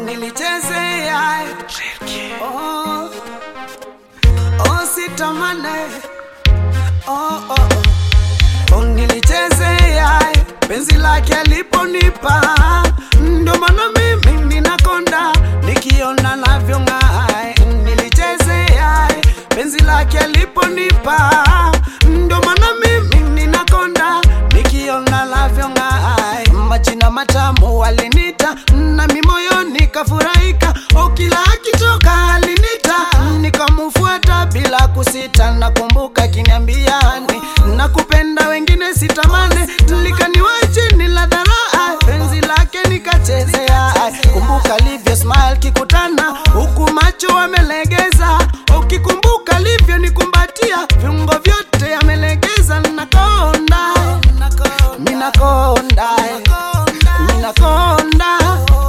nilichezea oh, oh, sitamane oh, oh, oh. oh, nilichezea penzi lake aliponipa, ndo maana mimi ninakonda nikiona navyong'aa. Nilichezea penzi lake aliponipa, ndo maana mimi ninakonda nikiona navyong'aa. Majina matamu alinita nami moyoni kafurahika, o kila akitoka alinita nikamufuata bila kusita. Nakumbuka kiniambiani nakupenda, wengine sitamane, likaniwa chini la dharaa, penzi lake nikachezea. Kumbuka alivyo smile kikutana, huku macho amelegeza, ukikumbuka alivyo nikumbatia, viungo vyote amelegeza, nakonda minakonda minakonda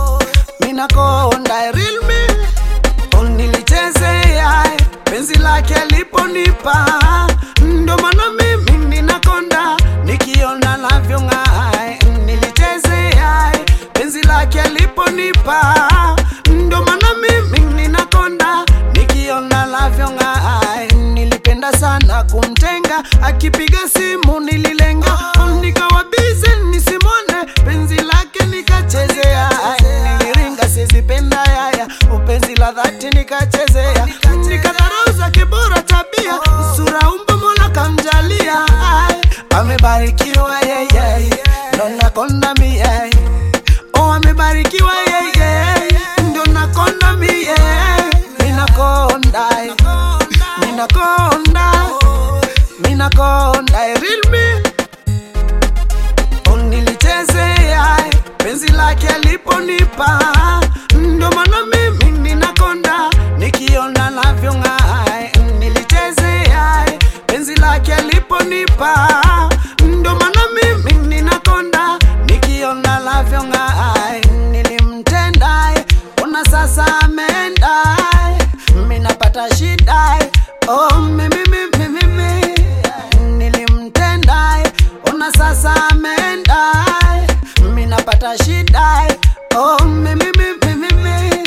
minakonda real me Oh, nilichezea penzi lake aliponipa, ndo maana mimi ninakonda nikiona navyong'aa. Nilichezea penzi lake aliponipa, ndo maana mimi ninakonda nikiona navyong'aa. Nilipenda sana kumtenga, akipiga simu nililenga, nikawa busy nisimwone, penzi lake nikachezea, niliringa sizipenda yaya, upenzi la dhati nikachezea, nikadharau zake bora tabia, sura umbo Mola kamjalia, Ai, amebarikiwa yeye, ndo nakonda mie, oh amebarikiwa yeye, ndo nakonda mie, minakonda, minakonda, minakonda, real me Oh, nilichezea penzi lake aliponipa, ndo maana mimi ninakonda nikiona navyong'aa. Nilichezea penzi lake aliponipa, ndo maana mimi ninakonda nikiona navyong'aa. Nilimtenda, ona sasa ameenda, mimi napata shida. Oh, mimi mimi mimi nilimtenda, ona sasa ameenda, mimi napata shida. Oh, mimi mimi mimi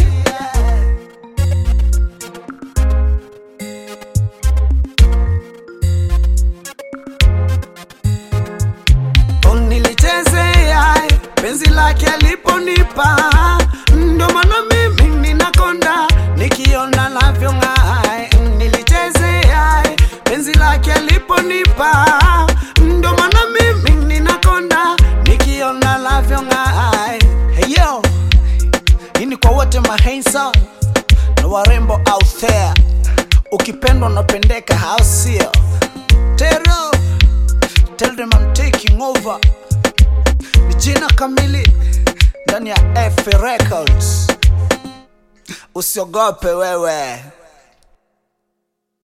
Oh, nilichezea penzi lake aliponipa, ndo maana mimi ninakonda nikiona navyong'aa. Nilichezea penzi lake aliponipa, ndo maana mimi ninakonda nikiona navyong'aa. Hey yo, hii ni kwa wote mahandsome na warembo out there, ukipendwa unapendeka, au sio? Tero Tell them I'm taking over. Ni jina kamili ndani ya F Records. Usiogope wewe.